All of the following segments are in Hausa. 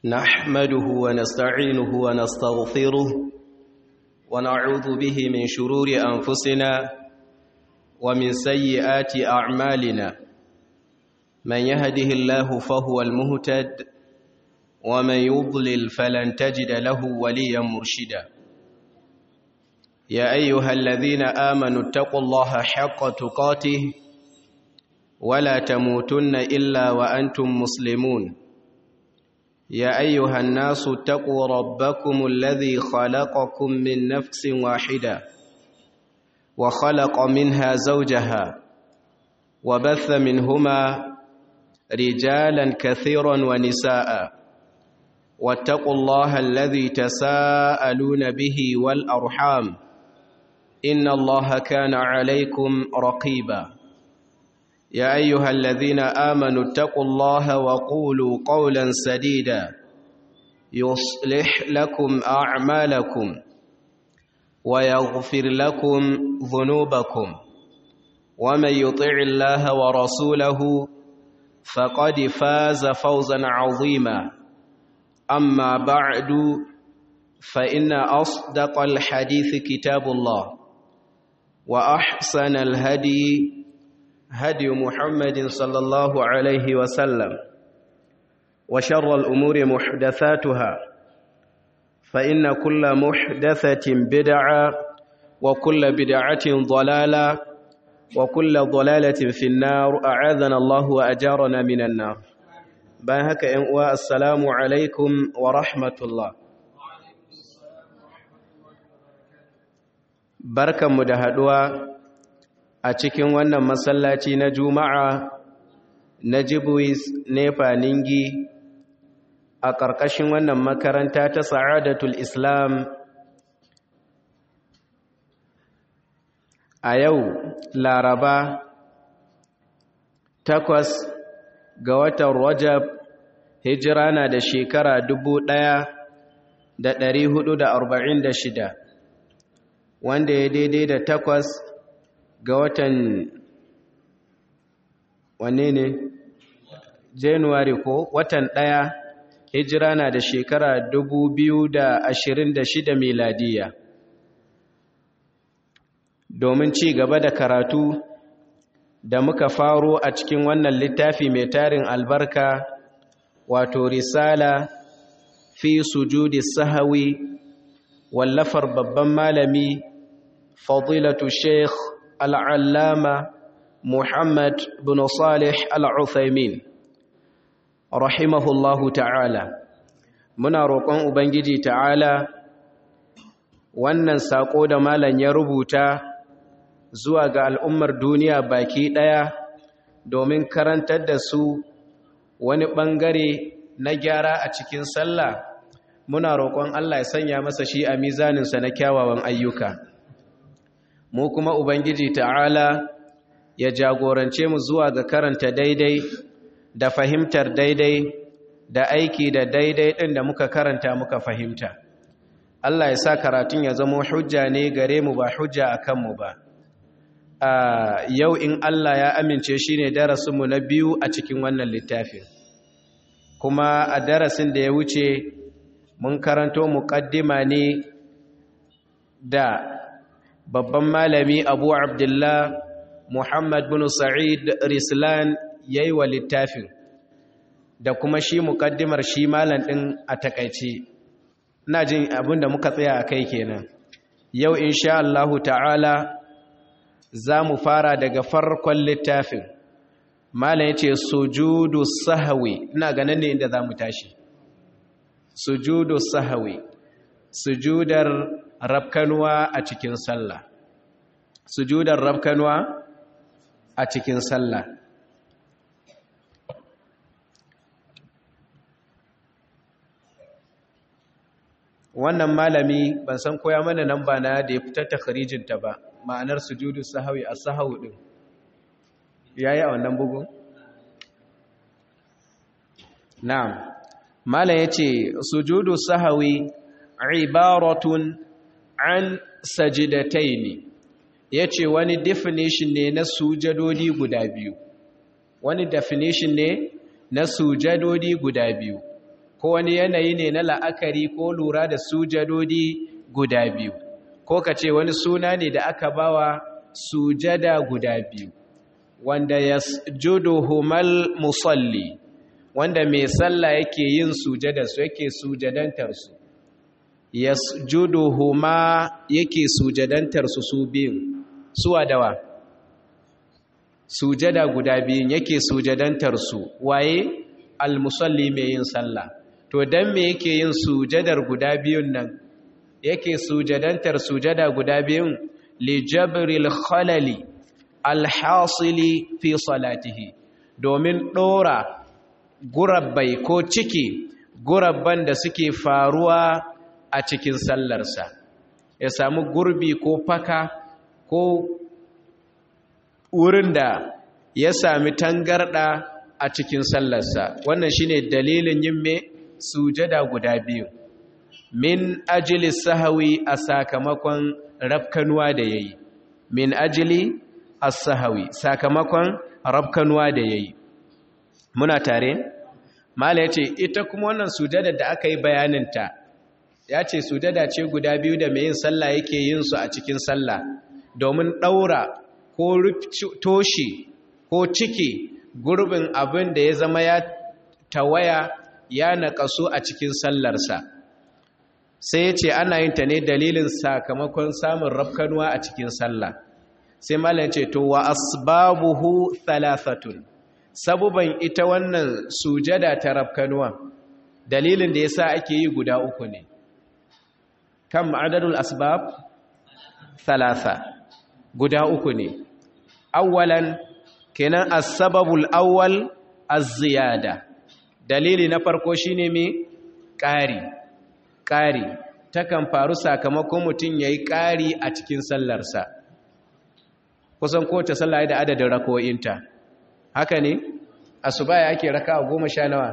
نحمده ونستعينه ونستغفره ونعوذ به من شرور أنفسنا ومن سيئات أعمالنا من يهده الله فهو المهتد ومن يضلل فلن تجد له وليا مرشدا يا أيها الذين آمنوا اتقوا الله حق تقاته ولا تموتن إلا وأنتم مسلمون يا أيها الناس اتقوا ربكم الذي خلقكم من نفس واحدة وخلق منها زوجها وبث منهما رجالا كثيرا ونساء واتقوا الله الذي تساءلون به والأرحام إن الله كان عليكم رقيبا يا أيها الذين آمنوا اتقوا الله وقولوا قولا سديدا يصلح لكم أعمالكم ويغفر لكم ذنوبكم ومن يطع الله ورسوله فقد فاز فوزا عظيما أما بعد فإن أصدق الحديث كتاب الله وأحسن الهدي هدي محمد صلى الله عليه وسلم وشر الأمور محدثاتها فإن كل محدثة بدعة وكل بدعة ضلالة وكل ضلالة في النار أعاذنا الله وأجارنا من النار باهك إنواء السلام عليكم ورحمة الله بركة مدهدوا a cikin wannan masallaci na juma'a na jibuis nefa ningi a ƙarƙashin wannan makaranta ta sa'adatul islam a yau laraba takwas ga watan rajab hijira na da shekara dubu ɗaya da ɗari hudu da arba'in da shida wanda ya daidai da takwas ga watan wanne ne january ko watan ɗaya hijira na da shekara dubu biyu da ashirin da shida miladiya domin ci gaba da karatu da muka faro a cikin wannan littafi mai tarin albarka wato risala fi sujudi sahawi wallafar babban malami fadilatu sheikh العلامة محمد بن صالح العثيمين رحمه الله تعالى muna roƙon ubangiji ta'ala wannan saƙo da malam ya rubuta zuwa ga al'ummar duniya baki ɗaya domin karantar da su wani ɓangare na gyara a cikin sallah muna roƙon Allah ya sanya masa shi a mizaninsa na kyawawan ayyuka mu kuma Ubangiji ta'ala ya jagorance mu zuwa ga karanta daidai da fahimtar daidai da aiki da daidai ɗin da muka karanta muka fahimta. Allah ya sa karatun ya zama hujja ne gare mu ba hujja a kanmu ba. A yau in Allah ya amince shi ne darasinmu na biyu a cikin wannan littafin. Kuma a darasin da ya wuce mun karanto muƙaddima ne da babban malami abu abdullah muhammad bin sa'id rislan ya yi wa littafin da kuma shi mukaddimar shi malam ɗin a takaice ina jin abin da muka tsaya a kai kenan yau insha Allahu ta'ala za mu fara daga farkon littafin malam ya ce sujudu sahawi ina ganin ne inda za mu tashi sujudu sahawi sujudar rabkanuwa a cikin sallah sujudar rabkanuwa a cikin sallah wannan malami ban san koya mana nan ba na da ya fitar takharijinta ba ma'anar sujudu sahawi a sahawu din yayi a wannan bugun na'am malam yace sujudu sahawi ibaratun an sajidataini yace wani definition ne na sujadodi guda biyu wani definition ne na sujadodi guda biyu ko wani yanayi ne na la'akari ko lura da sujadodi guda biyu ko ka ce wani suna ne da aka bawa sujada guda biyu wanda yasjuduhumal musalli wanda mai sallah yake yin sujada su yake sujadantar su yasjuduhuma yake sujadantar su su biyu suwa dawa sujada guda biyun yake sujadantar su waye almusalli mai yin sallah to dan me yake yin sujadar guda biyun nan yake sujadantar sujada guda biyun li jabril khalali alhasili fi salatihi domin dora gurabbai ko ciki gurabban da suke faruwa a cikin sallarsa ya samu gurbi ko faka ko wurin da ya sami tangarda a cikin sallarsa wannan shine dalilin yin me sujada guda biyu min ajili sahawi a sakamakon rafkanuwa da yayi min ajili as-sahawi sakamakon rafkanuwa da yayi muna tare mala yace ita kuma wannan sujada da aka yi bayaninta ya ce sujada ce guda biyu da mai yin sallah yake yin su a cikin sallah domin ɗaura ko toshe ko ciki gurbin abin da ya zama ya tawaya ya naƙasu a cikin sallarsa sai ya ce ana yin ta ne dalilin sakamakon samun rafkanuwa a cikin sallah sai malam ce to wa asbabuhu thalathatun sabuban ita wannan sujada ta rafkanuwa dalilin da yasa ake yi guda uku ne kam adadul asbab thalatha guda uku ne awwalan kenan as-sababul awwal az-ziyada dalili na farko shine me ƙari ƙari takan faru sakamakon mutum yayi ƙari a cikin sallarsa kusan kowace sallah da adadin rako'inta haka ne asuba ya ake raka goma sha nawa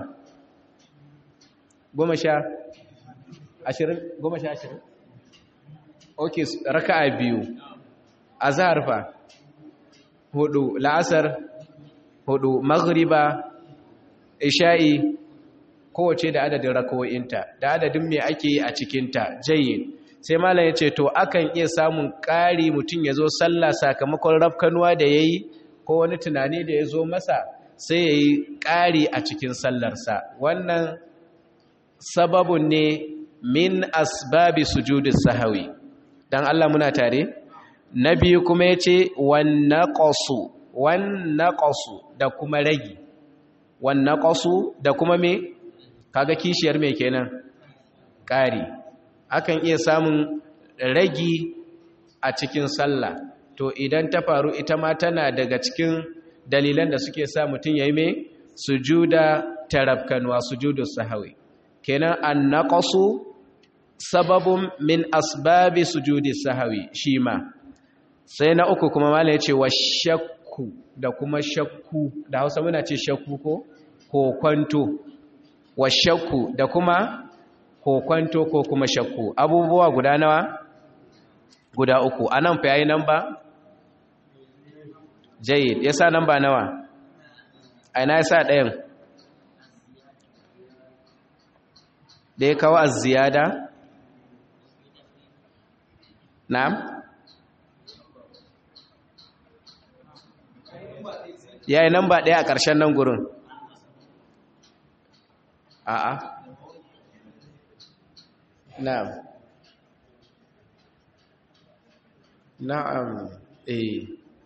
goma sha ashirin goma sha ashirin ok raka a biyu a fa hudu la'asar hudu maghriba isha'i kowace da adadin rako'inta da adadin me ake yi a cikinta jayin sai malam ya ce to akan iya samun ƙari mutum ya zo sallah sakamakon rafkanuwa da ya yi ko wani tunani da ya zo masa sai ya yi ƙari a cikin sallarsa wannan sababun ne min asbabi sujudis sahawi dan Allah muna tare na biyu kuma ya ce wannaqasu wannaqasu da kuma ragi wannaqasu da kuma me kaga kishiyar me kenan ƙari akan iya samun ragi a cikin sallah to idan ta faru ita ma tana daga cikin dalilan da suke sa mutum yayi me sujuda tarabkanwa sujudus sahawi kenan annaqasu sababun min asbabi sujudi sahawi shi ma sai na uku kuma malam ya ce wa shakku da kuma shakku da hausa muna ce shakku ko kokwanto wa shakku da kuma kokwanto ko kuma shakku abubuwa guda nawa guda uku anan fa yayi namba jayyid yasa namba nawa aina yasa ɗayan da ya kawo az-ziyada na'am yayi namba ɗaya a ƙarshen nan gurin a'a na'am na'am eh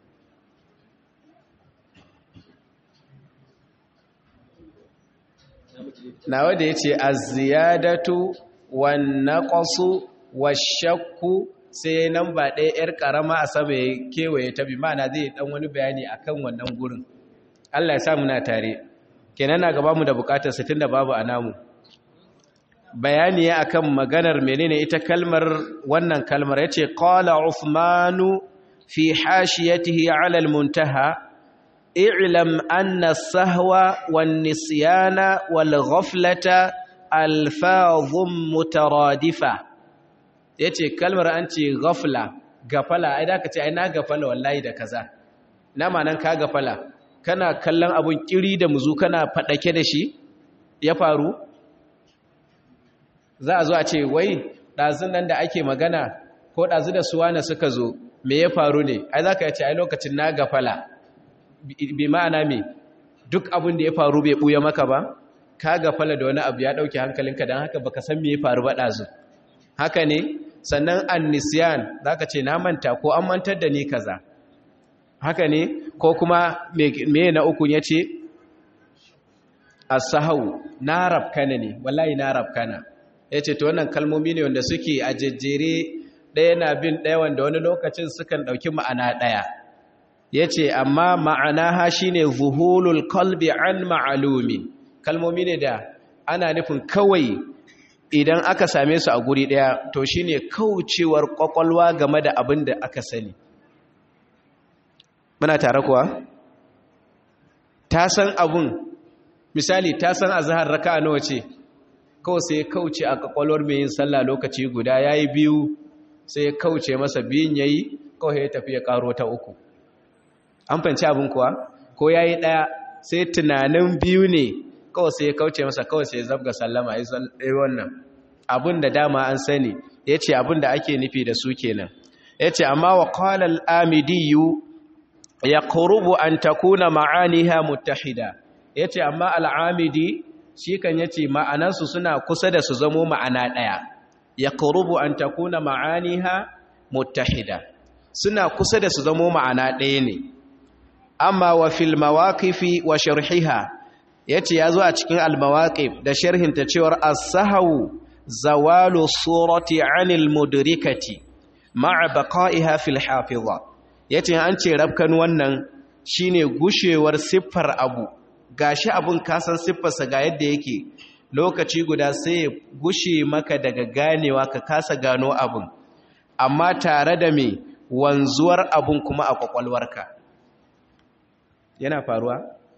nawa da yace az-ziyadatu wan naqsu wash-shakku sai nan ba ɗaya 'yar ƙarama a sama ya kewaye ta bi ma'ana zai ɗan wani bayani a kan wannan gurin Allah ya sa muna tare kenan na gaba mu da buƙatar sitin da babu a namu bayani ya akan maganar menene ita kalmar wannan kalmar ya ce ƙala Uthmanu fi hashiyatihi ala al-muntaha i'lam anna sahwa wan nisyana wal ghaflata alfazum mutaradifa ya ce kalmar an ce gafla gafala ai da ka ce ai na gafala wallahi da kaza na manan ka gafala kana kallon abun kiri da muzu kana fadake da shi ya faru za a zo a ce wai ɗazun nan da ake magana ko ɗazu da suwana suka zo me ya faru ne ai za ka yace ai lokacin na gafala bi ma'ana me duk abin da ya faru bai ɓuya maka ba ka gafala da wani abu ya ɗauke hankalinka don haka baka san me ya faru ba ɗazu haka ne sannan annisiyan za ka ce na manta ko an mantar da ni kaza haka ne ko kuma me na ukun ya ce asahau na rabkana ne wallahi na rabkana ya ce to wannan kalmomi ne wanda suke a jejjere ɗaya na bin ɗaya wanda wani lokacin sukan ɗauki ma'ana ɗaya ya ce amma ma'ana ha shi ne zuhulul kalbi an ma'alumi kalmomi ne da ana nufin kawai idan aka same su a guri ɗaya to shi ne kaucewar ƙwaƙwalwa game da abin da aka sani muna tare kuwa ta san abun misali ta san azhar raka'a nawa ce kawai sai ya kauce a kwakwalwar mai yin sallah lokaci guda yayi biyu sai ya kauce masa biyun yayi kawai ya tafi ya karo ta uku an fanci abin kuwa ko yayi daya sai tunanin biyu ne kawai sai ya kauce masa kawai sai ya zabga sallama yi wannan abin da dama an sani yace abin da ake nufi da su kenan yace amma wa qala al-amidiyyu yaqrubu an takuna ma'aniha muttahida ya ce amma al'amidi shi kan ya ce ma'anansu suna kusa da su zamo ma'ana ɗaya ya kurubu an takuna ma'aniha muttahida suna kusa da su zamo ma'ana ɗaya ne amma wa fil mawaqifi wa sharhiha ya ce ya zo a cikin almawaqif da sharhinta cewar as-sahawu zawalu surati anil mudrikati ma'a baqa'iha fil hafiza yace an ce rabkan wannan shine gushewar siffar abu gashi abun kasan siffarsa ga yadda yake lokaci guda sai ya gushe maka daga ganewa ka kasa gano abun amma tare da me wanzuwar abun kuma a kwakwalwarka yana faruwa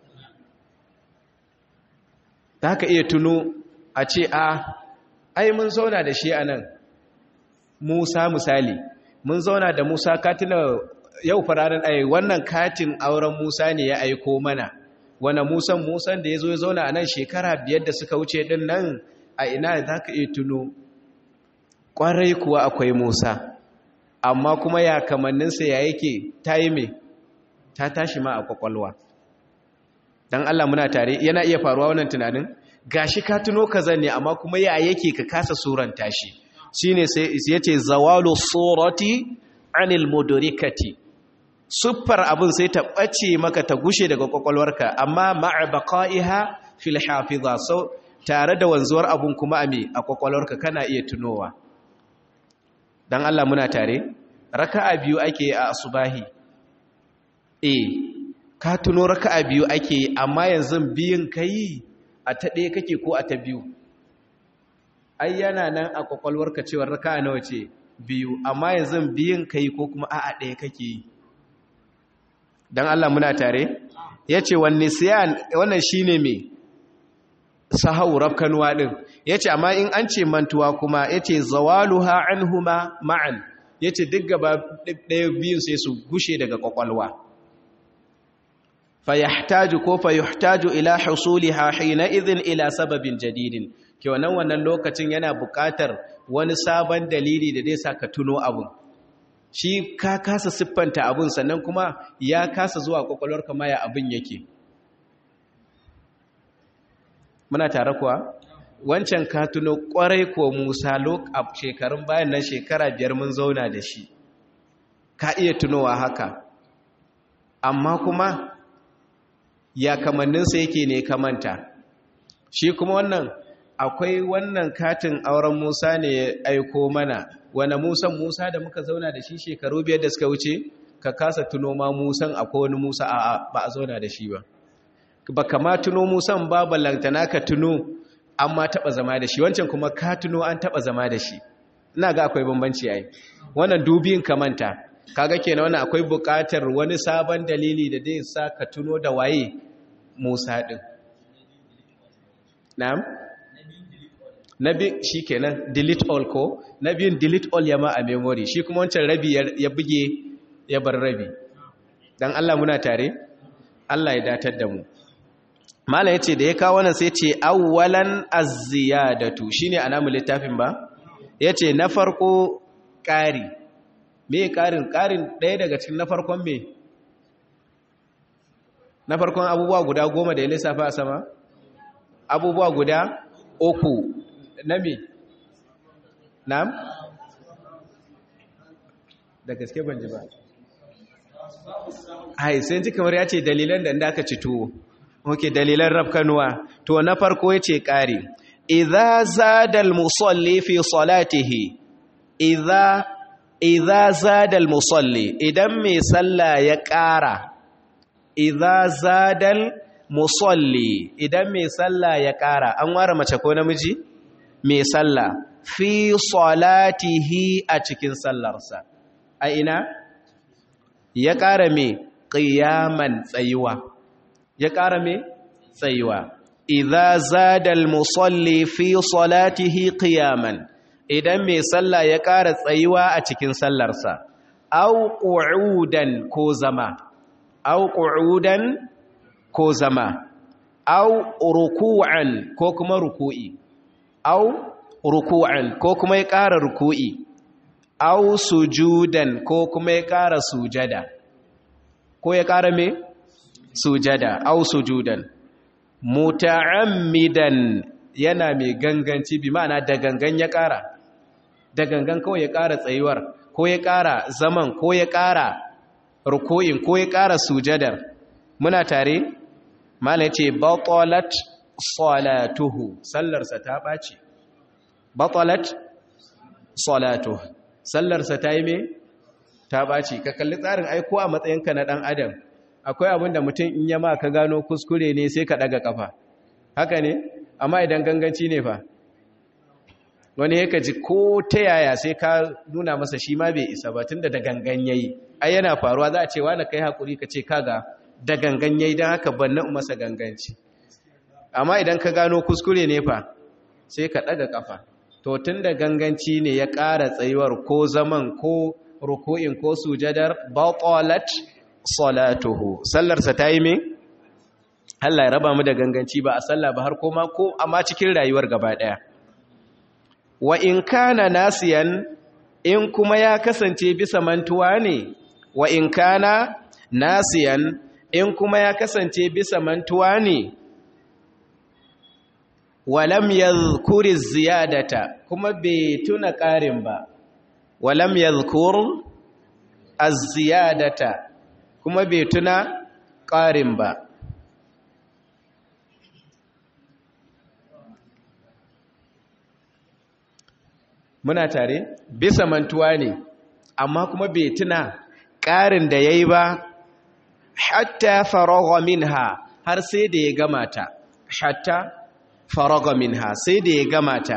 za ka iya tuno a ce a ai mun zauna da shi a nan musa misali mun zauna da musa katina yau fararen ai wannan katin auren musa ne ya aiko mana wane musan musan da ya zo ya zauna a nan shekara biyar da suka wuce din nan a ina za ka iya tuno ƙwarai kuwa akwai musa amma kuma ya kamanninsa ya yake ta yi mai ta tashi ma a kwakwalwa don allah muna tare yana iya faruwa wannan tunanin gashi ka tuno ka zanne amma kuma ya yake ka kasa suran tashi shi ne sai ya ce zawalu surati anil mudurikati siffar abin sai ta ɓace maka ta gushe daga kwakwalwarka amma ma'a baqa'iha fil hafiza sau tare da wanzuwar abun kuma a me a kwakwalwarka kana iya tunowa dan Allah muna tare raka'a biyu ake a asubahi eh ka tuno raka'a biyu ake amma yanzu biyun kai a ta ɗaya kake ko a ta biyu ai yana nan a kwakwalwarka cewa raka'a nawa ce biyu amma yanzu biyun kai ko kuma a'a ɗaya kake yi don Allah muna tare ya ce wanne siyan wannan shi ne mai sahau rafkanuwa ɗin ya ce amma in an ce mantuwa kuma ya ce zawalu ha'an huma ma'an ya ce duk gaba ɗaya biyun sai su gushe daga ƙwaƙwalwa fayahtaju ko fayahtaju ila husuli hahina izin ila sababin jadidin ke wannan wannan lokacin yana buƙatar wani sabon dalili da zai sa ka tuno abun shi ka kasa siffanta abun sannan kuma ya kasa zuwa kwakwalwar kama ya abin yake muna tare kuwa wancan ka tuno kwarai ko musa a shekarun bayan nan shekara biyar mun zauna da shi ka iya tunowa haka amma kuma ya kamanninsa yake ne kamanta shi kuma wannan akwai wannan katin auren musa ne ya aiko mana wane musan musa da muka zauna da shi shekaru biyar da suka wuce ka kasa tuno ma musan akwai wani musa a ba a zauna da shi ba ba kama tuno musan ba ballantana ka tuno an ma taɓa zama da shi wancan kuma ka tuno an taɓa zama da shi ina ga akwai bambanci yayi wannan dubiyin kamanta kaga kenan wannan akwai buƙatar wani sabon dalili da zai sa ka tuno da waye musa din na'am na biyu shi kenan delete all ko na biyun delete all ya ma a memory shi kuma wancan rabi ya buge ya bar rabi don Allah muna tare Allah ya datar da mu mala yace da ya kawo wannan sai ce awwalan az-ziyadatu shine anamu littafin ba yace na farko ƙari me ƙarin ƙarin ɗaya daga cikin na farkon me na farkon abubuwa guda goma da ya lissafa a sama abubuwa guda uku na me na'am da gaske ban ji ba ai sai ji kamar ya ce dalilan da inda aka ci tuwo ok dalilan rafkanuwa to na farko ya ce ƙari idza zada al-musalli fi salatihi idza idza zada al-musalli idan mai sallah ya ƙara idza zada al-musalli idan mai sallah ya ƙara an ware mace ko namiji mai sallah fi salatihi a cikin sallarsa a ina ya ƙara mai ƙiyaman tsayuwa ya ƙara mai tsayuwa idza zada al-musalli fi salatihi qiyaman idan mai sallah ya ƙara tsayuwa a cikin sallarsa aw qu'udan ko zama aw qu'udan ko zama aw ruku'an ko kuma ruku'i aw ruku'an ko kuma ya ƙara ruku'i aw sujudan ko kuma ya ƙara sujada ko ya ƙara me sujada aw sujudan muta'ammidan yana mai ganganci bi ma'ana da gangan ya ƙara da gangan kawai ya ƙara tsayuwar ko ya ƙara zaman ko ya ƙara ruku'in ko ya ƙara sujadar muna tare mala ce batalat salatuhu sallarsa ta ɓaci batalat salatuhu sallarsa ta yi me ta ɓaci ka kalli tsarin aiko a matsayinka na ɗan adam akwai abin da mutum in yama ka gano kuskure ne sai ka ɗaga ƙafa haka ne amma idan ganganci ne fa wani ya ji ko ta yaya sai ka nuna masa shi ma bai isa ba tun da da gangan ya yi ai yana faruwa za a ce wani kai haƙuri ka ce kaga da gangan ya yi don haka ban na masa ganganci amma idan ka gano kuskure ne fa sai ka ɗaga ƙafa to tun da ganganci ne ya ƙara tsayuwar ko zaman ko ruku'in ko sujadar batalat salatuhu sallarsa ta yi me Allah ya raba mu da ganganci ba a sallah ba har koma ko amma cikin rayuwar gaba ɗaya wa in kana nasiyan in kuma ya kasance bisa mantuwa ne wa in kana nasiyan in kuma ya kasance bisa mantuwa ne walam yadhkuri ziyadata kuma bai tuna ƙarin ba walam yadhkur az-ziyadata kuma bai tuna ƙarin ba muna tare bisa mantuwa ne amma kuma bai tuna ƙarin da yayi ba hatta faragha minha har sai da ya gama ta hatta faraga minha sai da ya gama ta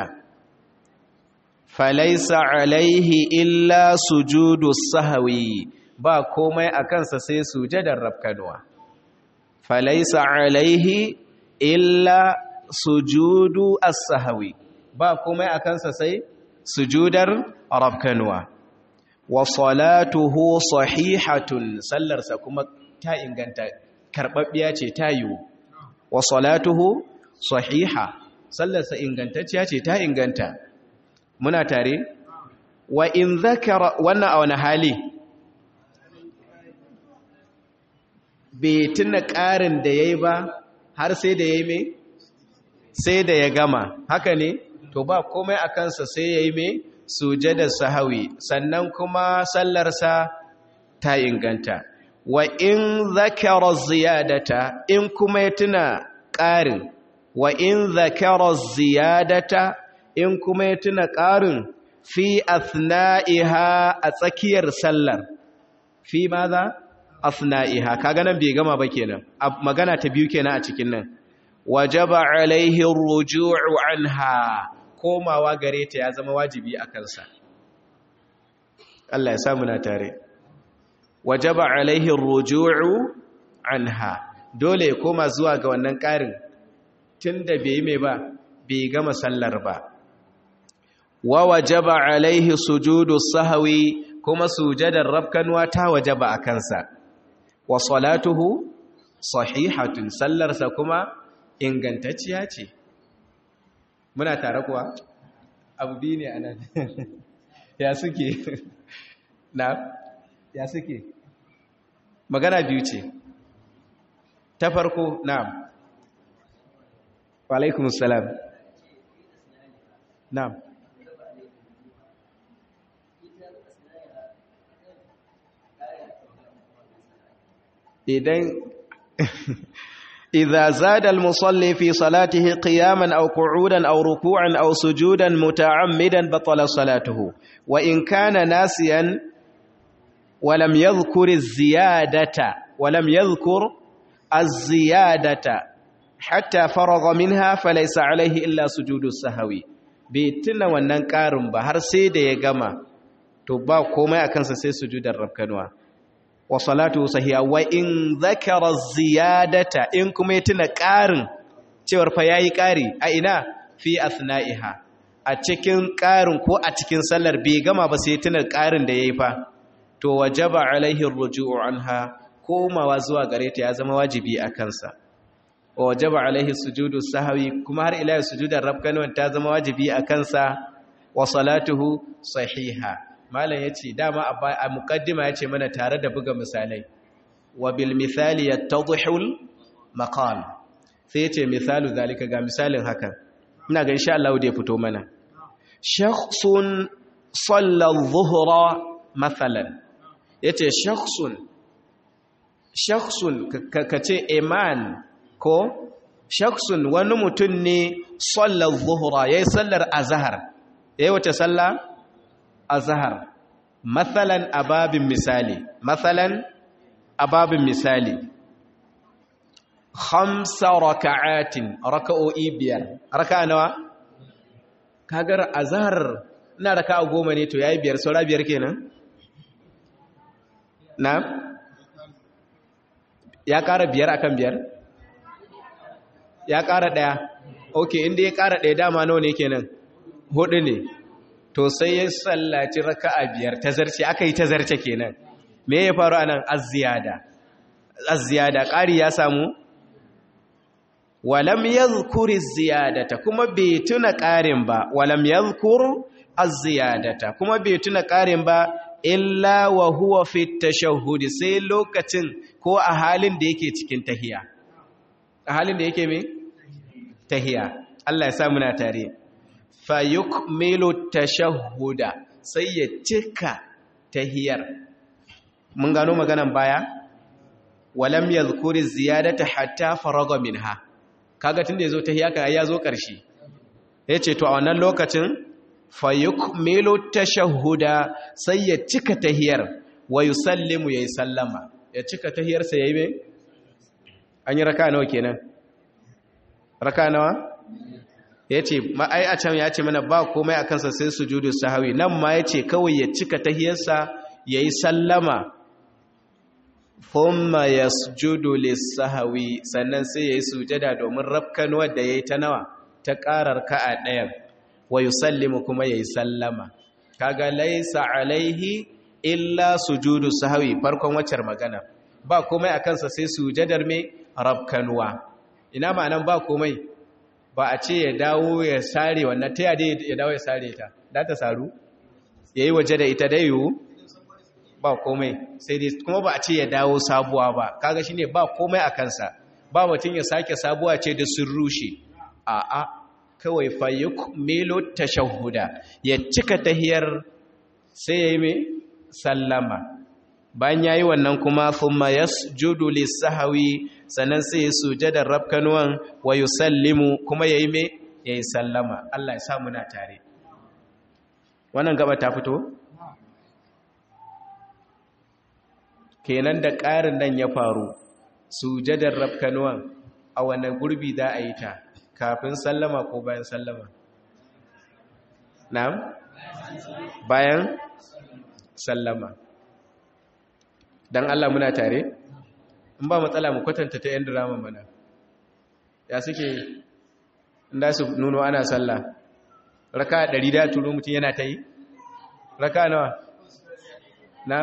falaisa alaihi illa sujudu sahwi ba komai a kansa sai sujadar rafkanuwa falaisa alaihi illa sujudu as-sahwi ba komai a kansa sai sujudar rafkanuwa wa salatuhu sahihatun sallarsa kuma ta inganta karbabbiya ce ta yiwu wa salatuhu sahiha sallarsa ingantacciya ce ta inganta muna tare wa in zakara wannan a wani hali bai tuna ƙarin da ya yi ba har sai da ya yi mai sai da ya gama haka ne to ba komai a kansa sai ya yi mai sujada sahawi sannan kuma sallarsa ta inganta wa in zakara ziyadata in kuma ya tuna ƙarin wa in zakara ziyadata in kuma ya tuna ƙarin fi athna'iha a tsakiyar sallar fi maza athna'iha kaga nan bai gama ba kenan magana ta biyu kenan a cikin nan wajaba alaihi ruju'u anha komawa gare ta ya zama wajibi a kansa Allah ya samu na tare wajaba alaihi ruju'u anha dole ya koma zuwa ga wannan ƙarin tunda bai mai ba bai gama sallar ba wa wajaba alaihi sujudu sahwi kuma sujadar rabkanwa ta wajaba a kansa wa salatuhu sahihatun sallarsa kuma ingantacciya ce muna tare kuwa abu biyu ne a nan ya suke na ya suke magana biyu ce ta farko na alaikumussalam na idan إذا زاد المصلي في صلاته قياما أو قعودا أو ركوعا أو سجودا متعمدا بطل صلاته وإن كان ناسيا ولم يذكر الزيادة ولم يذكر الزيادة حتى فرغ منها فليس عليه إلا سجود السهوي بيتنا wannan ƙarin ba har sai da ya gama to ba komai akan sa sai sujudar rabkanwa wa salatu sahiha wa in zakara ziyadata in kuma ya tuna ƙarin cewar fa yayi ƙari a ina fi asna'iha a cikin ƙarin ko a cikin sallar bai gama ba sai tuna ƙarin da yayi fa to wajaba alaihi ruju'u anha komawa zuwa gare ta ya zama wajibi a kansa wajaba alaihi sujudu sahwi kuma har ila sujudar rabkanwan ta zama wajibi a kansa wa salatuhu sahiha malam ya ce dama a mukaddima ya ce mana tare da buga misalai wa bil misali ya tadhul maqal sai ya ce misalu zalika ga misalin hakan ina ga insha Allah da ya fito mana shakhsun salla adh-dhuhra mathalan yace shakhsun shakhsun kace iman ko shakhsun wani mutum ne salla adh-dhuhra yayi sallar azhar yayi wace sallah azhar mathalan ababin misali mathalan ababin misali khamsa raka'atin raka'o'i biyar raka'a nawa kagar azhar ina raka'a goma ne to yayi biyar saura biyar kenan na ya ƙara biyar akan biyar ya ƙara ɗaya okay inda ya ƙara ɗaya dama nawa ne kenan hudu ne to sai ya sallaci raka'a biyar tazarce aka yi tazarce kenan me ya faru anan az-ziyada az-ziyada ƙari ya samu walam yadhkur az-ziyadata kuma bai tuna ƙarin ba walam yadhkur az-ziyadata kuma bai tuna ƙarin ba illa wa huwa fi tashahhud sai lokacin ko a halin da yake cikin tahiya a halin da yake me tahiya Allah ya sa muna tare fayukmilu tashahhuda sai ya cika tahiyar mun gano maganan baya walam yadhkuri ziyadata hatta faraga minha kaga tunda yazo tahiya ka ya zo karshe yace to a wannan lokacin fayukmilu tashahhuda sai ya cika tahiyar wa yusallimu yayi sallama ya cika tahiyar sa yayi me an yi raka nawa kenan raka nawa ya ce ai a can ya ce mana ba komai a kansa sai sujudu sahawi nan ma ya ce kawai ya cika tahiyarsa ya yi sallama thumma ya sujudu lissahawi sannan sai ya yi sujada domin rafkanuwar da ya yi ta nawa ta ƙarar ka'a ɗayan wa yusallimu kuma ya yi sallama kaga laisa alaihi illa sujudu sahawi farkon waccar magana ba komai a kansa sai sujadar mai rafkanuwa ina ma'anan ba komai ba a ce ya dawo ya sare wannan ta yade ya dawo ya sare ta da ta saru ya yi waje da ita da yiwu ba komai sai dai kuma ba a ce ya dawo sabuwa ba kaga shine ba komai a kansa ba mutum ya sake sabuwa ce da sun rushe a a kawai fayyuk milo tashahhuda ya cika tahiyar sai ya yi mai sallama bayan ya yi wannan kuma thumma yasjudu lis-sahwi sannan sai ya sujada rabkanuwan wa yusallimu kuma yayi me yayi sallama Allah ya sa muna tare wannan gaba ta fito kenan da ƙarin nan ya faru sujadar rabkanuwan a wannan gurbi za a yi ta kafin sallama ko bayan sallama na'am bayan sallama dan Allah muna tare in ba matsala mu kwatanta ta 'yan drama mana ya suke inda su nuno ana sallah raka ɗari da turo mutum yana ta yi raka nawa na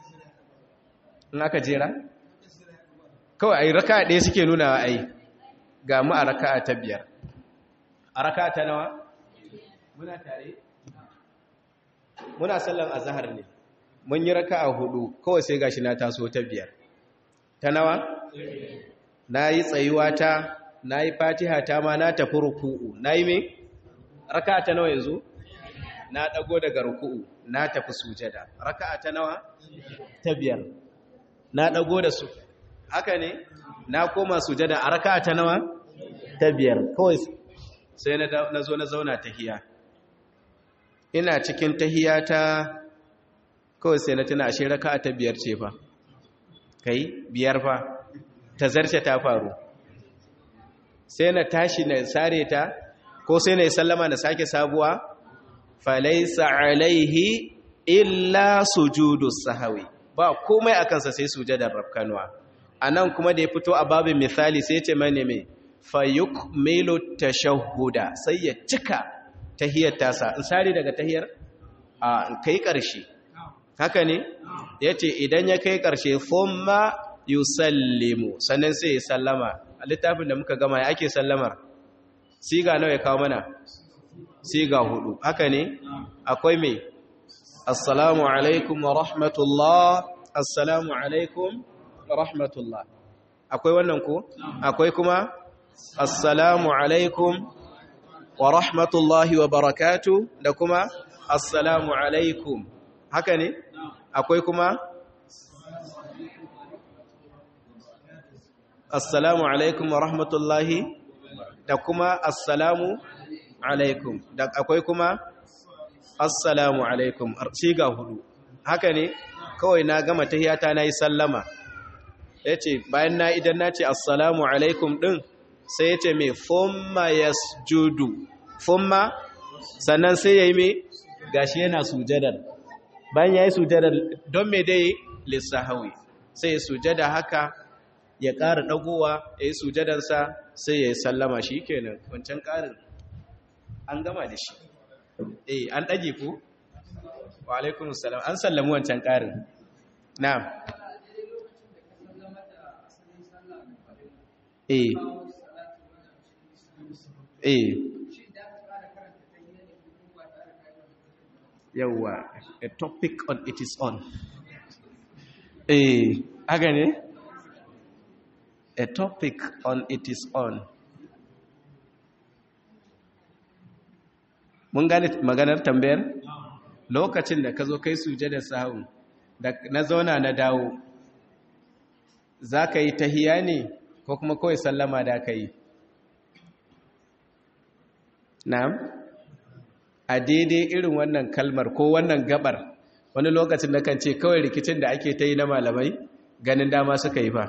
in aka jera kawai a yi raka ɗaya suke nuna a yi ga mu a raka'a ta biyar a raka'a ta nawa muna tare muna sallan azhar ne mun yi raka'a hudu kawai sai gashi na taso ta biyar ta nawa na yi tsayuwa ta na yi fatiha ta ma na tafi ruku'u na yi me raka'a ta nawa yanzu na dago daga ruku'u na tafi sujada raka'a ta nawa ta biyar na dago da su haka ne na koma sujada a raka'a ta nawa ta biyar kawai sai na zo na zauna tahiya ina cikin tahiya ta kawai sai na tuna ashe raka'a ta biyar ce fa kai biyar fa ta zarce ta faru sai na tashi na sare ta ko sai na yi sallama na sake sabuwa falaisa alaihi illa sujudus sahawi ba komai a kansa sai sujadar rafkanuwa a nan kuma da ya fito a babin misali sai ce mani mai fayuk milo tashahuda sai ya cika tahiyar tasa in sare daga tahiyar a kai ƙarshe haka ne ya ce idan ya kai ƙarshe fomma yusallimu sannan sai ya sallama a littafin da muka gama ya ake sallamar siga nawa ya kawo mana siga hudu haka ne akwai mai assalamu alaikum wa rahmatullah assalamu alaikum wa rahmatullah akwai wannan ko akwai kuma assalamu alaikum wa rahmatullahi wa barakatu da kuma assalamu alaikum haka ne akwai kuma assalamu alaikum wa rahmatullahi da kuma assalamu alaikum da akwai kuma assalamu alaikum siga hudu haka ne kawai na gama tahiyata na yi sallama ya ce bayan na idan na ce assalamu alaikum ɗin sai ya ce mai fumma ya judu fumma sannan sai ya yi mai gashi yana sujadar bayan ya yi sujadar don mai dai lissahawi sai ya sujada haka ya ƙara ɗagowa ya yi sujadansa sai ya yi sallama shi kenan wancan ƙarin an gama da shi eh an ɗage ku wa alaikun salam an sallamu wancan ƙarin na eh eh yawwa a topic on it is on eh haka ne a topic on it is on mun gane maganar tambayar lokacin da ka zo kai sujada sahun da na zauna na dawo za ka yi tahiya ne ko kuma kawai sallama da ka yi na'am a daidai irin wannan kalmar ko wannan gabar wani lokacin da kan ce kawai rikicin da ake ta yi na malamai ganin dama suka yi fa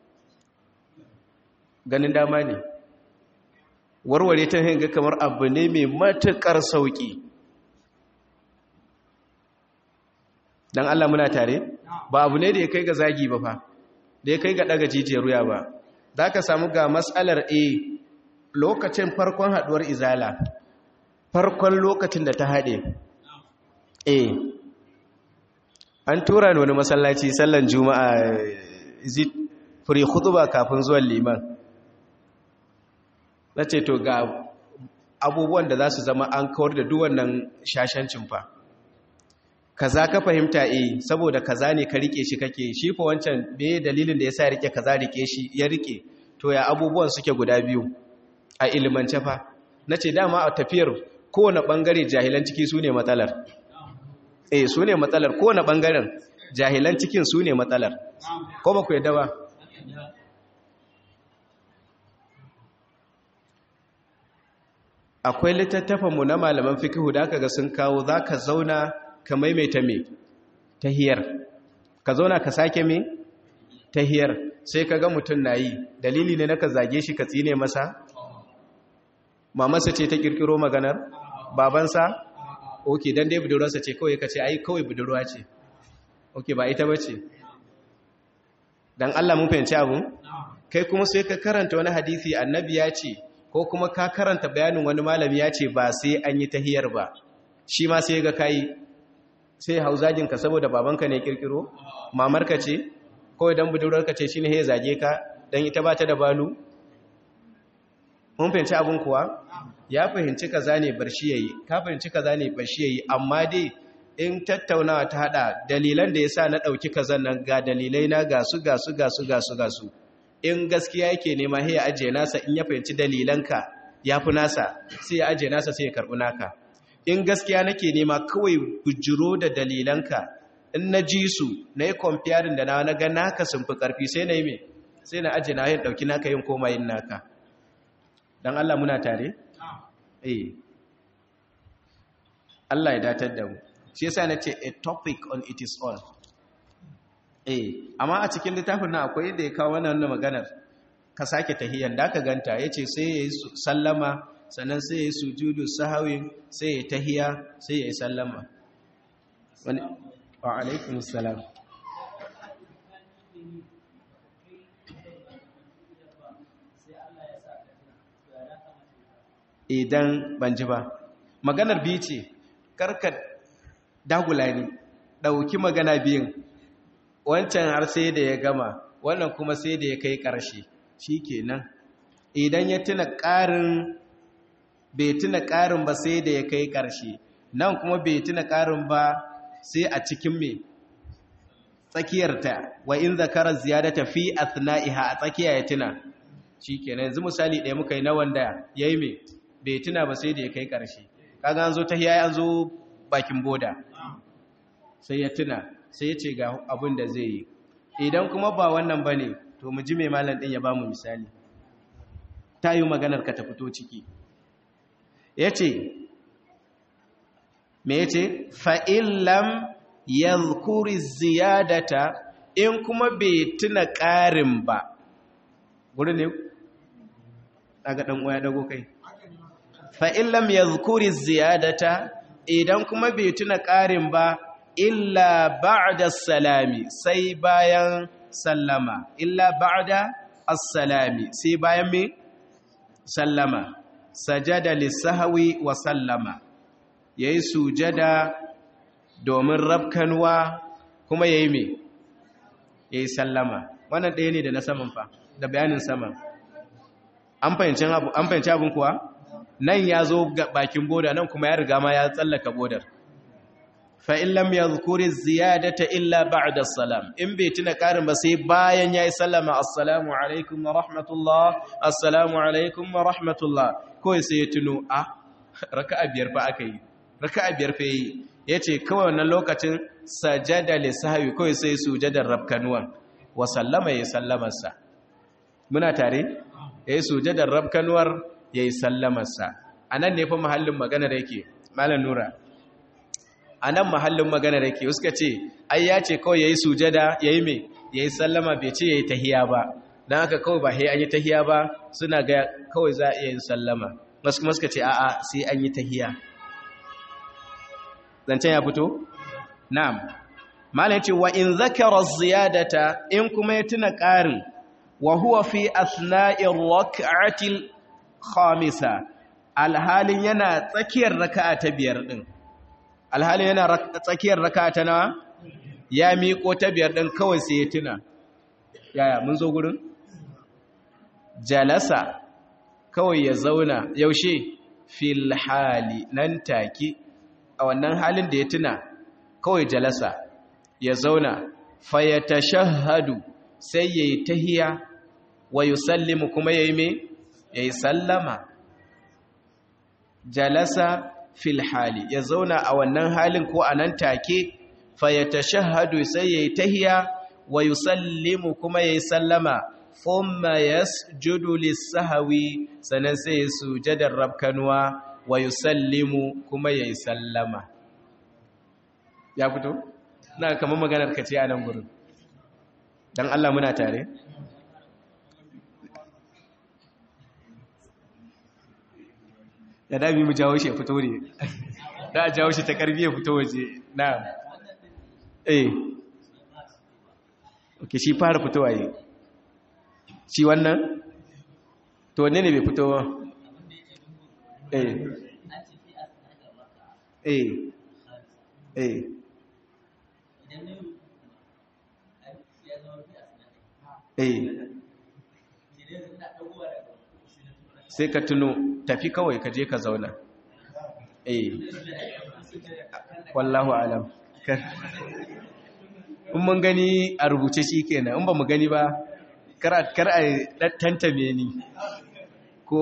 ganin dama ne warware ta hanga kamar abu ne mai matuƙar sauƙi don Allah muna tare ba abu ne da ya kai ga zagi ba fa da ya kai ga ɗaga jijiyar ruya ba za ka samu ga matsalar a lokacin farkon haɗuwar izala farkon lokacin da ta haɗe a an tura ni wani masallaci sallan juma'a zit fure ba kafin zuwan liman na ce to ga abubuwan da za su zama an kawar da duwannan shashancin fa kaza ka fahimta eh saboda kaza ne ka rike shi kake shi fa wancan me dalilin da yasa rike kaza rike shi ya rike to ya abubuwan suke guda biyu a ilimance fa nace dama a tafiyar kowane bangare jahilan ciki sune matsalar eh sune matsalar kowane bangaren jahilan cikin sune matsalar ko ba ku yadda ba akwai littattafanmu na malaman fikihu da aka ga sun kawo za ka zauna ka maimaita me tahiyar ka zauna ka sake me tahiyar sai ka ga mutum na yi dalili ne na ka zage shi ka tsine masa mamansa ce ta kirkiro maganar babansa ok don dai budurwarsa ce kawai ka ce ai kawai budurwa ce ok ba ita ba ce don allah mun fahimci abu kai kuma sai ka karanta wani hadisi annabi ya ce ko kuma ka karanta bayanin wani malami ya ce ba sai an yi tahiyar ba shi ma sai ga kayi sai hauzajinka saboda babanka ne kirkiro mamarka ce ko idan budurarka ce shine ya zage ka dan ita ba ta da balu mun fahimci abin kuwa ya fahimci kaza ne bar shi yayi ka fahimci kaza ne bar shi yayi amma dai in tattaunawa ta hada dalilan da yasa na dauki kazan nan ga dalilai na ga su ga su ga su ga su ga su in gaskiya yake nema sai ya aje nasa in ya fahimci dalilanka yafi nasa sai ya aje nasa sai ya karbi naka in gaskiya nake nema kawai bujiro da dalilanka in na ji su na yi comparing da na na ga naka sun fi karfi sai na yi me sai na aje na yin dauki naka yin koma yin naka dan Allah muna tare eh Allah ya datar da mu shi yasa nace a topic on it is all eh amma a cikin littafin nan akwai da ya kawo wannan maganar ka sake tahiyan da ka ganta yace sai yayi sallama sannan sai yayi sujudu sahwi sai yayi tahiya sai yayi sallama wani wa alaikum salam idan ban ji ba maganar biyu ce karka dagula ni ɗauki magana biyun wancan har sai da ya gama wannan kuma sai da ya kai ƙarshe shi kenan idan ya tuna ƙarin bai tuna ƙarin ba sai da ya kai ƙarshe nan kuma bai tuna ƙarin ba sai a cikin mai tsakiyarta wa in zakarar ziyadata fi athna'iha a tsakiya ya tuna shi kenan yanzu misali ɗaya muka yi na wanda ya yi mai bai tuna ba sai da ya kai ƙarshe kaga an zo ta hiyaye an zo bakin boda sai ya tuna sai ya ce ga abin da zai yi idan kuma ba wannan ba ne to mu ji mai malam ɗin ya ba mu misali ta yi maganar ka ta fito ciki ya ce me ya ce fa'illam ya zukuri ziyadata in kuma bai tuna ƙarin ba guri ne daga ɗan uwa ya dago kai fa'in lam ya zukuri ziyadata idan kuma bai tuna ƙarin ba illa ba'da salami sai bayan sallama illa ba'da as-salami sai bayan me sallama sajada lisahwi wa sallama yayi sujada domin rabkanwa kuma yayi me yayi sallama wannan ɗaya ne da na saman fa da bayanin saman an fahimci abin kuwa nan ya zo bakin boda nan kuma ya riga ma ya tsallaka bodar fa in lam yadhkuri ziyadata illa ba'da salam in bai tuna karin ba sai bayan yayi sallama assalamu alaikum wa rahmatullah assalamu alaikum wa rahmatullah kawai sai ya tuno a raka'a biyar fa aka yi raka'a biyar fa yi yace kawai wannan lokacin sajada li sahwi kawai sai sujadar rabkanuwan wa sallama ya sallamarsa muna tare yayi sujadar rabkanuwar ya yi sallamarsa a nan ne fa mahallin maganar yake malam nura a nan mahallin maganar yake suka ce ai ya ce kawai ya yi sujada ya yi mai ya yi sallama bai ce ya yi tahiya ba don haka kawai ba ya an yi tahiya ba suna ga kawai za a iya yin sallama wasu kuma suka ce a'a sai an yi tahiya zancen ya fito? na'am malam ce wa in zakara ziyadata in kuma ya tuna ƙarin wa huwa fi asna'ir rak'atil khamisa alhalin yana tsakiyar raka'a ta biyar din alhalin yana tsakiyar raka'a ta nawa ya miƙo ta biyar din kawai sai ya tuna yaya mun zo gurin jalasa kawai ya zauna yaushe fil hali nan take a wannan halin da ya tuna kawai jalasa ya zauna fayatashahhadu sai yayi tahiya wa yusallimu kuma yayi me yayi sallama jalasa fil hali ya zauna a wannan halin ko anan take fayatashahhadu sai yayi tahiya wa yusallimu kuma yayi sallama thumma yasjudu lis-sahwi sanan sai ya sujadar rabkanwa wa yusallimu kuma yayi sallama ya fito na kamar maganar kace a nan gurin dan Allah muna tare ya dami mu jawo shi ya fito ne da a jawo shi ta karbi ya fito waje na eh ok shi fara fitowa yi shi wannan to ne ne bai fito ba eh eh eh eh sai ka tuno tafi kawai ka je ka zauna eh wallahu alam in mun gani a rubuce shi kenan in ba mu gani ba kar a tantame ni ko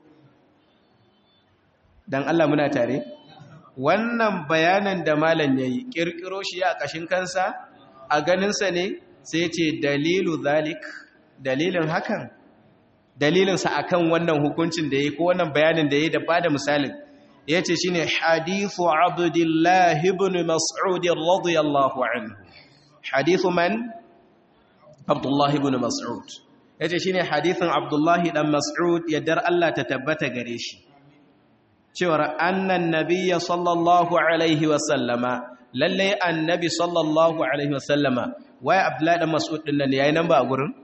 dan Allah muna tare wannan bayanan da malam yayi kirkiro shi a kashin kansa a ganinsa ne sai ce dalilu zalik dalilin hakan dalilinsa akan wannan hukuncin da yayi ko wannan bayanin da yayi da bada misalin yace shine hadithu abdullah ibn mas'ud radiyallahu anhu hadithu man abdullah ibn mas'ud yace shine hadithin abdullah dan mas'ud yaddar Allah ta tabbata gare shi cewar annan nabiyya sallallahu alaihi wa sallama lalle annabi sallallahu alaihi wa sallama waye abdullah dan mas'ud din nan yayi nan ba a gurin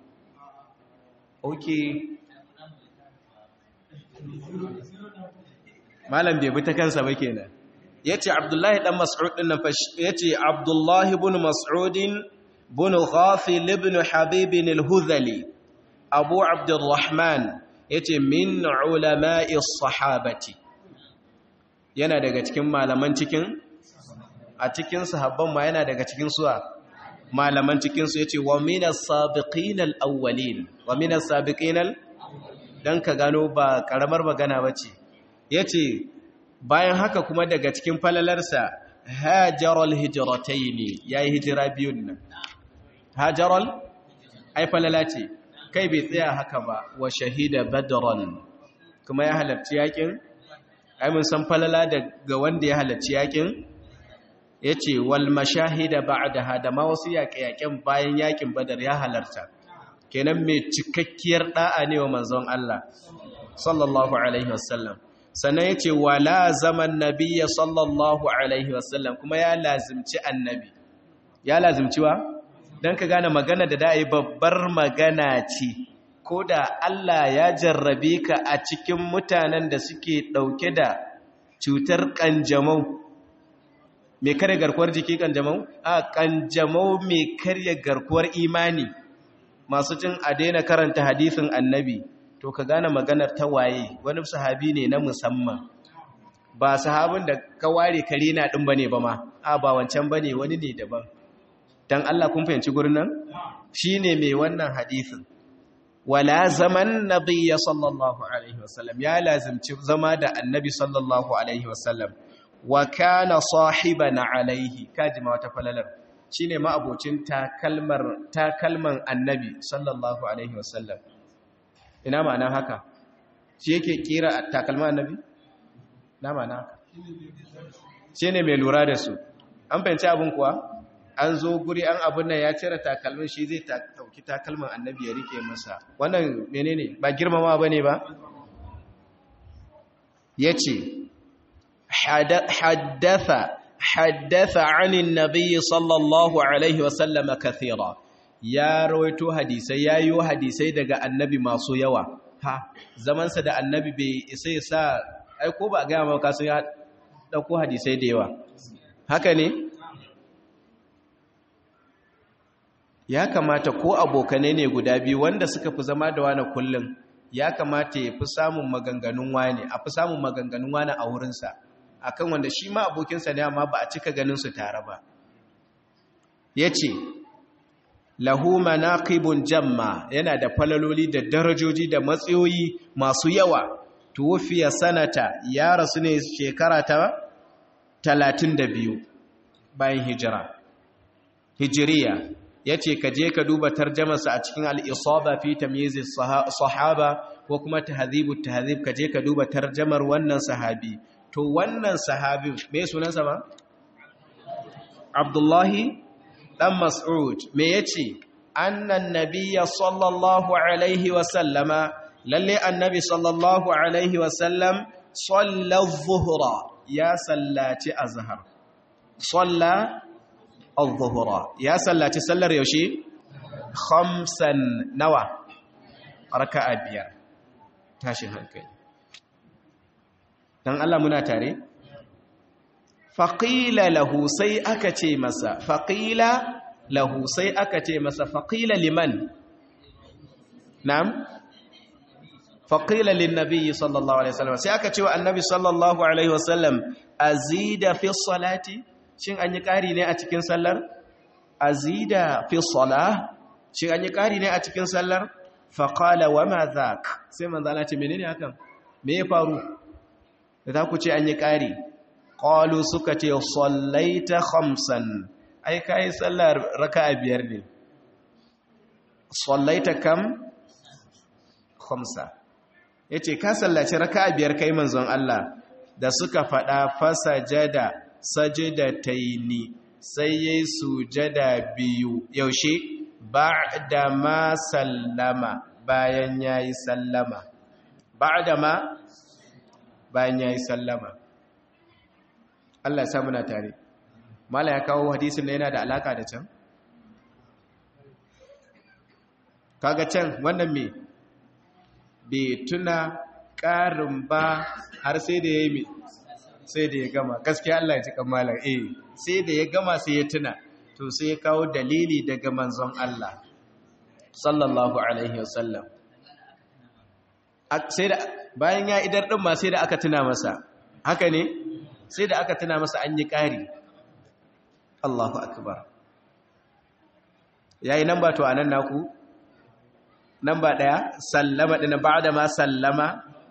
okay malam bai bi ta kansa ba kenan yace abdullahi dan mas'ud din nan yace abdullahi ibn mas'ud ibn ghafil ibn habib al-hudhali abu abdurrahman yace min ulama'i sahabati yana daga cikin malaman cikin a cikin sahabban ma yana daga cikin suwa malaman cikin su yace wa minas sabiqin al-awwalin wa minas sabiqin al dan ka gano ba karamar magana bace yace bayan haka kuma daga cikin falalarsa hajaral hijrataini yayi hijira biyun nan hajaral ai falala ce kai bai tsaya haka ba wa shahida badran kuma ya halarci yakin ai mun san falala daga wanda ya halarci yakin yace wal mashahida ba'daha da ma wasu yaƙe-yaƙen bayan yakin badar ya halarta kenan mai cikakkiyar da'a ne wa manzon Allah sallallahu alaihi wasallam sannan yace wala zaman nabiyya sallallahu alaihi wasallam kuma ya lazimci annabi ya lazimci wa dan ka gane magana da dai babbar magana ce ko da Allah ya jarrabe ka a cikin mutanen da suke dauke da cutar kanjamau mai karya garkuwar jiki kanjamau a kanjamau mai karya garkuwar imani masu cin a daina karanta hadisin annabi to ka gane maganar ta waye wani sahabi ne na musamman ba sahabin da ka ware kare na ɗin bane ba ma a ba wancan bane wani ne daban dan Allah kun fahimci gurin nan shine mai wannan hadisin wala zaman nabiyya sallallahu alaihi wasallam ya lazimci zama da annabi sallallahu alaihi wasallam wa kana sahiban alaihi kaji ma wata falalar shine ma abocin takalmar takalman annabi sallallahu alaihi wasallam ina ma'ana haka shi yake kira takalman annabi na ma'ana haka shi ne mai lura da su an fahimci abin kuwa an zo guri an abin nan ya cire takalmin shi zai dauki takalman annabi ya rike masa wannan menene ba girmama ba ne ba ya ce haddatha haddatha anin nabiyyi sallallahu alaihi wasallama kathira ya rawaito hadisai ya yi hadisai daga annabi masu yawa ha zamansa da annabi bai isa ya sa aiko ba a gaya maka sun ya ɗauko hadisai da yawa haka ne ya kamata ko abokanai ne guda biyu wanda suka fi zama da wani kullum ya kamata ya fi samun maganganun wani a fi samun maganganun wani a wurinsa akan wanda shi ma abokinsa ne amma ba a cika ganin su tare ba ya ce lahu manaqibun jamma yana da falaloli da darajoji da matsayoyi masu yawa tuwfiya sanata ya rasu ne shekara ta 32 bayan hijira hijiriya yace ka je ka duba tarjamarsa a cikin al-isaba fi tamyiz sahaba ko kuma tahdhibut tahdhib ka je ka duba tarjamar wannan sahabi to wannan sahabi me sunansa ba Abdullahi dan Mas'ud me yace annan nabiyya sallallahu alaihi wa sallama lalle annabi sallallahu alaihi wa sallam salla adh-dhuhra ya sallaci azhar salla adh-dhuhra ya sallaci sallar yaushe khamsan nawa raka'a biyar tashi hankali dan Allah muna tare faƙila lahu sai aka ce masa faƙila lahu sai aka ce masa faƙila liman nam faqila lin nabiyyi sallallahu alaihi wasallam sai aka ce wa annabi sallallahu alaihi wasallam azida fi salati shin an yi ƙari ne a cikin sallar azida fi salah shin an yi ƙari ne a cikin sallar faqala wa ma dhak sai manzo Allah ce menene hakan me ya faru da ku ce an yi ƙari qalu suka ce sallaita khamsan ai kai sallar raka'a biyar ne sallaita kam khamsa yace ka sallaci raka'a biyar kai manzon Allah da suka fada fasajada sajidataini sai yayi sujada biyu yaushe ba'da ma sallama bayan yayi sallama ba'da ma bayan yayi sallama Allah ya sa muna tare mala ya kawo hadisin da yana da alaka da can kaga can wannan me bai tuna ƙarin ba har sai da ya yi sai da ya gama gaskiya Allah ya ci kamalar eh sai da ya gama sai ya tuna to sai ya kawo dalili daga manzon Allah sallallahu alaihi wasallam sai da bayan ya idar din ma sai da aka tuna masa haka ne sai da aka tuna masa an yi ƙari Allahu akbar yayi nan ba to anan naku nan ba daya sallama dina ba'da ma sallama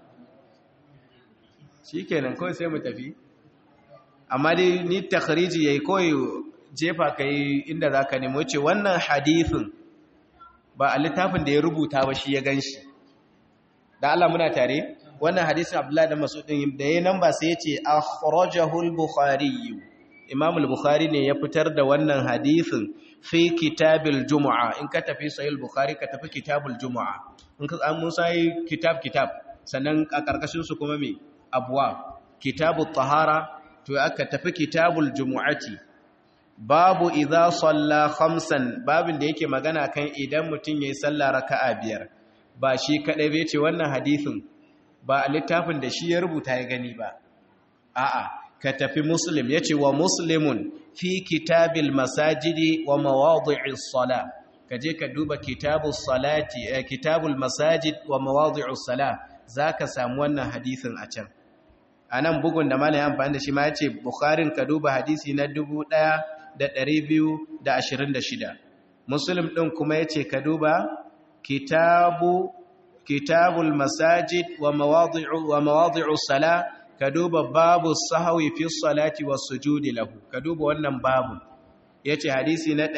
shikenan kawai sai mu tafi amma dai ni takhriji yayi kawai jefa kai inda zaka nemo ce wannan hadithin ba a littafin da ya rubuta ba shi ya ganshi da Allah muna tare wannan hadisin Abdullahi da Mas'ud din da yayin nan ba sai yace akhrajahu al-Bukhari Imam al-Bukhari ne ya fitar da wannan hadisin fi kitabil Jumu'a in ka tafi sahih al-Bukhari ka tafi kitabul Jumu'a in ka an sai kitab kitab sannan a karkashin su kuma me abwa kitabut tahara to aka tafi kitabul Jumu'ati babu idza salla khamsan babin da yake magana kan idan mutun yayi sallah raka'a biyar ba shi kadai bai ce wannan hadisin ba a littafin da shi ya rubuta ya gani ba a'a ka tafi muslim ya ce wa muslimun fi kitabil masajidi wa mawadi'is sala ka je ka duba kitabus salati kitabul masajid wa mawadi'us sala zaka samu wannan hadisin a can anan bugun da malai amfani da shi ma yace bukharin ka duba hadisi na 1226 muslim din kuma yace ka duba kitabu kitabul masajid wa mawadi'u wa mawadi'u sala ka duba babu sahwi fi salati was sujudi lahu ka duba wannan babu yace hadisi na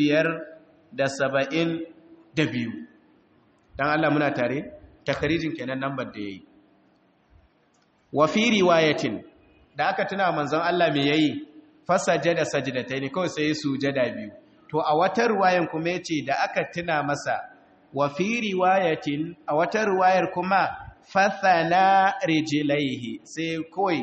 572 dan Allah muna tare takrijin kenan number da yayi wa fi riwayatin da aka tuna manzon Allah me yayi fasajada sajdatayn kawai sai sujada biyu to a wata riwayan kuma yace da aka tuna masa wa fi riwayatin a wata riwayar kuma fathana rijlaihi sai koi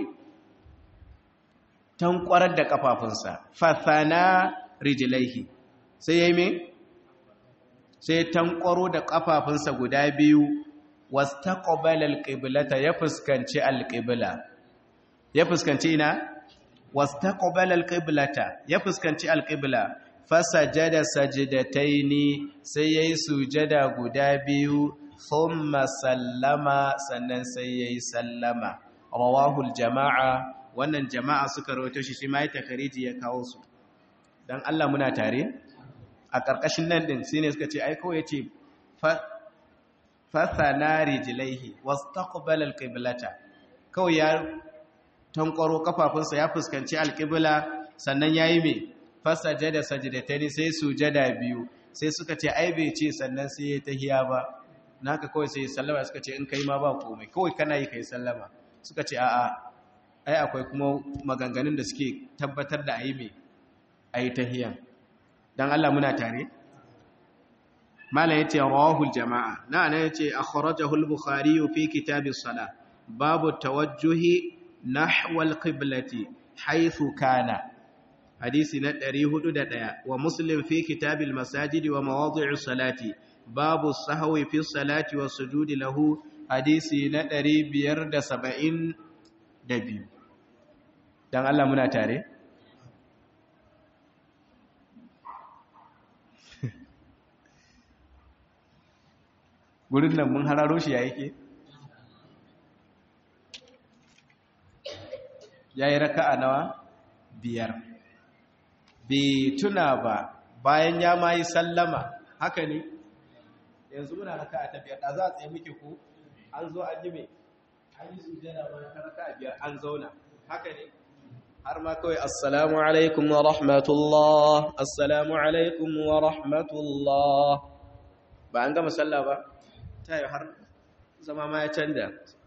tankwarar da kafafunsa fathana rijlaihi sai yayi me sai tankwaro da kafafunsa guda biyu wastaqbala alqiblata ya fuskanci alqibla ya fuskanci ina wastaqbala alqiblata ya fuskanci alqibla fasajada sajidataini sai yayi sujada guda biyu thumma sallama sannan sai yayi sallama rawahul jama'a wannan jama'a suka rawaito shi shi mai takariji ya kawo su dan Allah muna tare a karkashin nan din shine suka ce ai kawai yace fathana rijlaihi wastaqbala alqiblata kawai ya tankwaro kafafunsa ya fuskanci alqibla sannan yayi me fasajada sajdatani sai sujada biyu sai suka ce ai bai ce sannan sai ya tahiya ba naka kawai sai sallama suka ce in kai ma ba komai kawai kana yi kai sallama suka ce a'a ai akwai kuma maganganun da suke tabbatar da ayi me ayi tahiyan dan Allah muna tare mala yace rawahul jamaa na ana yace akhrajahu al-bukhari fi kitab as-salah babu tawajjuhi nahwa al-qiblati haythu kana hadisi na 401 wa muslim fi kitabil masajidi wa mawadi'us salati babu sahwi fi salati wa sujudi lahu hadisi na 572 dan Allah muna tare gurin nan mun hararo shi ya yake yayi raka'a nawa biyar bai tuna ba bayan ya mayi sallama haka ne yanzu muna raka'a ta biyar da za a tsaye muke ko an zo an yi mai an yi sujjada ba ta raka'a biyar an zauna haka ne har ma kawai assalamu alaikum wa rahmatullah assalamu alaikum wa rahmatullah ba an gama sallah ba ta yi har zama ma ya canja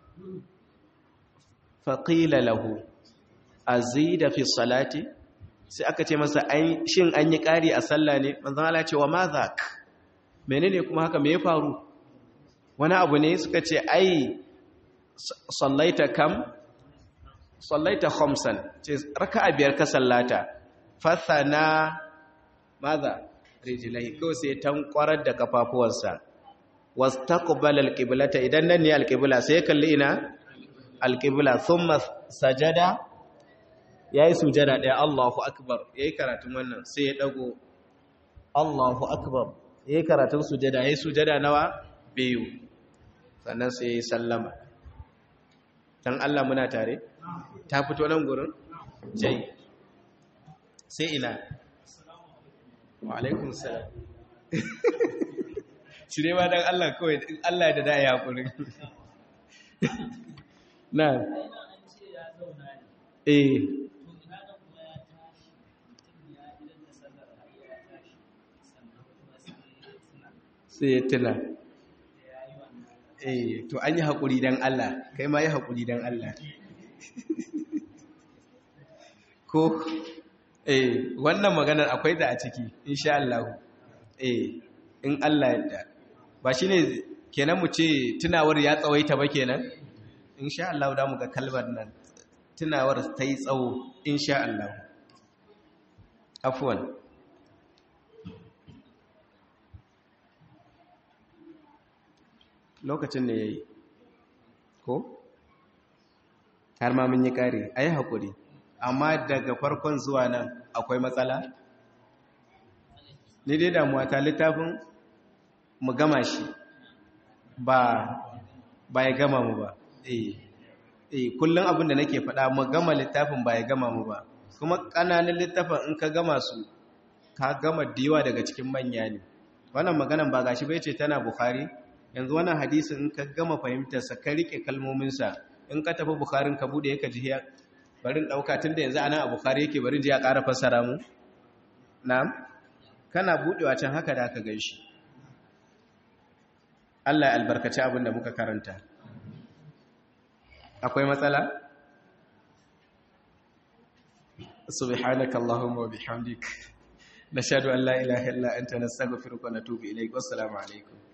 faƙila lahu a da fi salati sai aka ce masa shin an yi ƙari a sallah ne manzan ala ce wa ma za ka menene kuma haka me ya faru wani abu ne suka ce ai sallaita kam sallaita khamsan ce raka'a biyar ka sallata fathana maza rijlai ko sai tankwarar da kafafuwansa wastaqbala alqiblata idan nan ne alqibla sai kalli ina alqibla thumma sajada yayi sujada daya Allahu akbar yayi karatun wannan sai ya dago Allahu akbar yayi karatun sujada yayi sujada nawa biyu sannan sai yayi sallama dan Allah muna tare ta fito nan gurin jai sai ina wa alaikun salam cire ma don Allah kawai Allah da da ya haƙuri na eh sai ya tuna eh to an yi haƙuri don Allah kai ma yi haƙuri don Allah ko eh wannan maganar akwai da a ciki insha Allah eh in Allah yadda ba shine kenan mu ce tunawar ya tsawaita ba kenan insha Allah da mu ga kalmar nan tunawar ta yi tsawo insha Allah afwan lokacin ne yayi ko har ma mun yi kare ayi hakuri amma daga farkon zuwa nan akwai matsala ni dai damuwa ta littafin mu gama shi ba ba ya gama mu ba eh eh kullum abin da nake faɗa mu gama littafin ba ya gama mu ba kuma ƙananan littafin in ka gama su ka gama diwa daga cikin manya ne wannan maganan ba gashi bai ce tana bukhari yanzu wannan hadisin in ka gama fahimtarsa ka rike kalmominsa in ka tafi bukharin ka bude ka ji barin ɗauka tun da yanzu ana a bukari yake barin ji ya ƙara fassara mu na'am kana buɗewa can haka da aka gan shi Allah ya albarkaci abin da muka karanta akwai matsala subhanaka allahumma wa bihamdik nashhadu an la ilaha illa anta nastaghfiruka wa natubu ilayk wassalamu alaikum